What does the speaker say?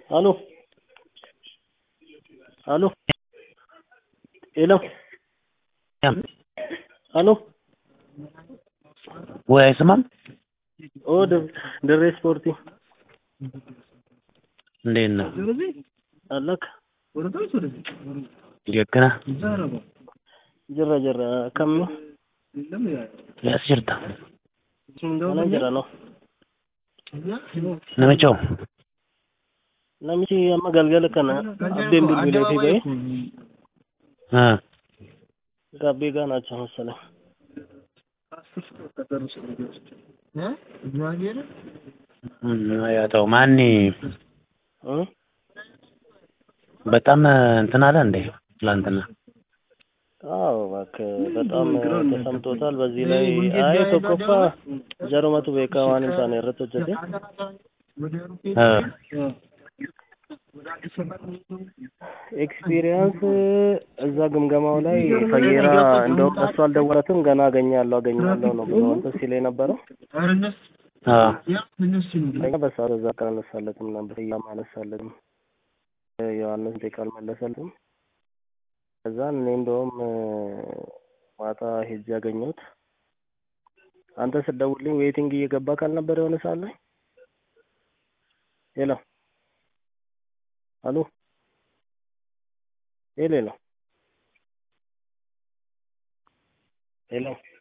Aló. Aló. ሄሎ አሎ ወይ አይሰማም? ኦ ድሬ ስፖርቲ እንዴት ነህ? አለክ የክና ጅራ ጅራ ከሚ ያስ jirta mana jira no namichoo namichi amma galgala kana abbeen bilbilee fi ba'e haa gabbee gaanacha መሰለኝ ያው ማን እ በጣም እንትን አለ እንዴ ትላንትና አዎ እባክህ በጣም ተሰምቶታል። በዚህ ላይ አይ tokkoፋ jarumatu beekaa waan hin taane irratti hojjete ኤክስፒሪየንስ እዛ ግምገማው ላይ ፈየራ እንደውም እሱ አልደወለትም ገና አገኛለሁ አገኛለሁ ነው ብሎ እንትን ሲል የነበረው እኛ በሰዓቱ እዛ ቀን አነሳለትም ነበር እያም አነሳለትም ዮሐንስ ደቂቃ አልመለሰልም። ከዛን እኔ እንደውም ማታ ሄጄ ያገኘሁት አንተ ስትደውልልኝ ዌይቲንግ እየገባ ካልነበር የሆነ ሰዓት ላይ ሄሎ አሎ ሄሎ ሄሎ ሄሎ